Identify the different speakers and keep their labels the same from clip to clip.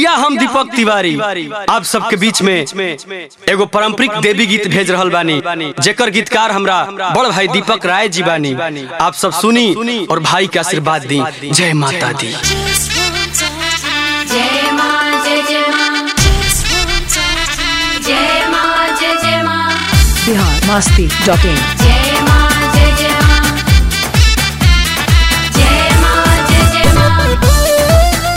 Speaker 1: भैया हम दीपक तिवारी आप सबके बीच में एगो पारंपरिक देवी गीत भेज रहल बानी जेकर गीतकार हमरा बड़ भाई दीपक राय जी बानी आप सब सुनी और भाई के आशीर्वाद दी जय माता दी
Speaker 2: जय माँ जय जय माँ जय माँ जय जय माँ
Speaker 3: बिहार मस्ती डॉट इन
Speaker 2: जय माँ जय जय माँ जय माँ जय जय माँ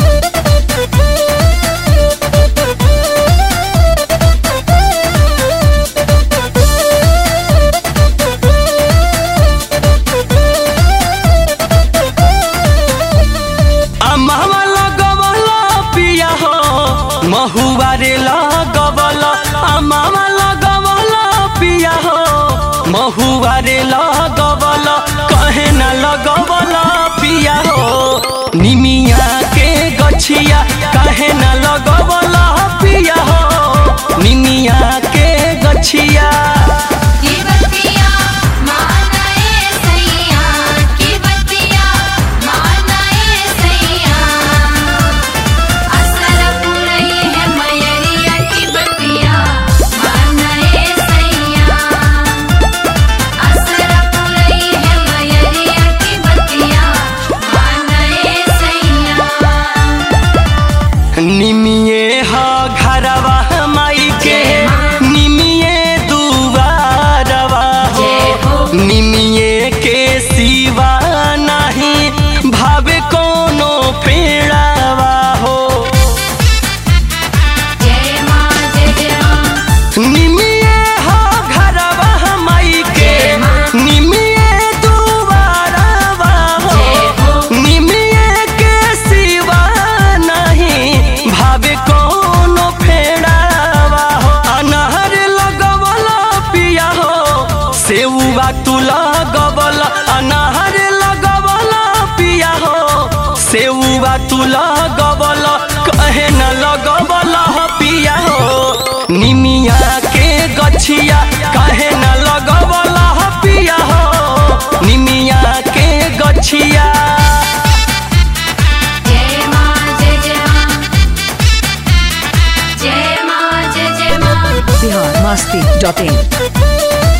Speaker 1: अम्मा लगवला पिया हो महुआ रे लगवला अम्मा लगवला पिया हो महुआ रे लगवला कहे न लगवला पिया हो निमिया के गछिया कहे न लगवला पिया हो निमिया के गछिया
Speaker 2: की बत्तियाँ मानाए सैया की बत्तियाँ मानाए सैया असर पुरई है मयरिया की बत्तियाँ मानाए सैया असर पुरई है मयरिया की बत्तियाँ मानाए सैया
Speaker 1: निमिये ह घरवा माई के निमिये दुआरवा
Speaker 2: जय हो।
Speaker 1: निमिये के सिवा नहीं भावे कोनो पेड़ावा हो
Speaker 2: जय माँ जय जय माँ
Speaker 1: निमिये ह घरवा माई के निमिये दुआरवा हो
Speaker 2: जय हो।
Speaker 1: निमिये के सिवा नहीं भावे कोनो फेड़ावा हो अनहर लगवला पिया हो सेउवा तू लगवला अनहर लगवला पिया हो सेउवा तू लगवला कहे न लगवला पिया हो निमिया के गछिया कहे न लगवला पिया हो निमिया के गछिया
Speaker 2: जय माँ जय जय माँ जय माँ जय जय माँ
Speaker 3: बिहार मस्ती डॉट इन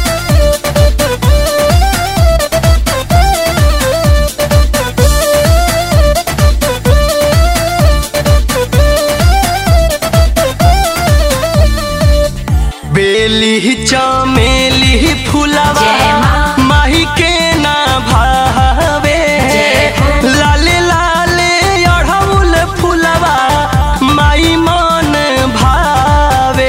Speaker 1: बेली चमेली फुलवा
Speaker 2: जय माँ।
Speaker 1: माही के ना भावे
Speaker 2: जय हो।
Speaker 1: लाले लाले अढ़ौल फुलवा माई मन भावे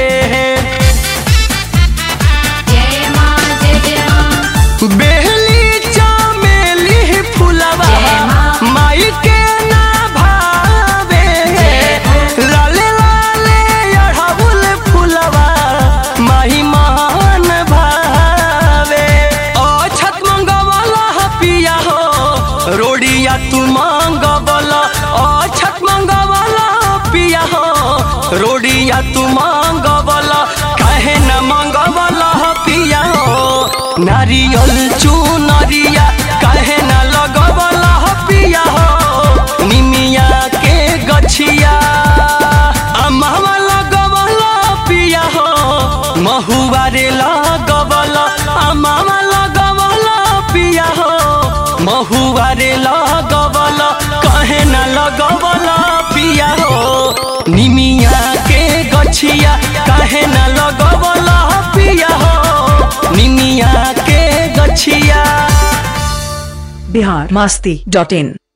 Speaker 2: जय माँ जय जय माँ
Speaker 1: बेली चमेली फुलवा
Speaker 2: जय माँ।
Speaker 1: माई के ना भावे
Speaker 2: जय हो।
Speaker 1: लाले लाले अढ़ौल फुलवा माही मान भावे अछत मंगवला पिया हो रोडिया तू मंगवला अछत मंगवला पिया हो रोडिया तू मंगवला काहे न मंगवला पिया हो नारियल चुनरिया काहे न लगवला पिया हो निमिया के गछिया अम्मा लगवला पिया हो महुआ रे लगवला अम्मा लगवला पिया हो महुआ रे लगवला कहे न लगवला पिया हो निमिया के गछिया कहे न लगवला पिया हो निमिया के गछिया
Speaker 3: बिहार मस्ती डॉट इन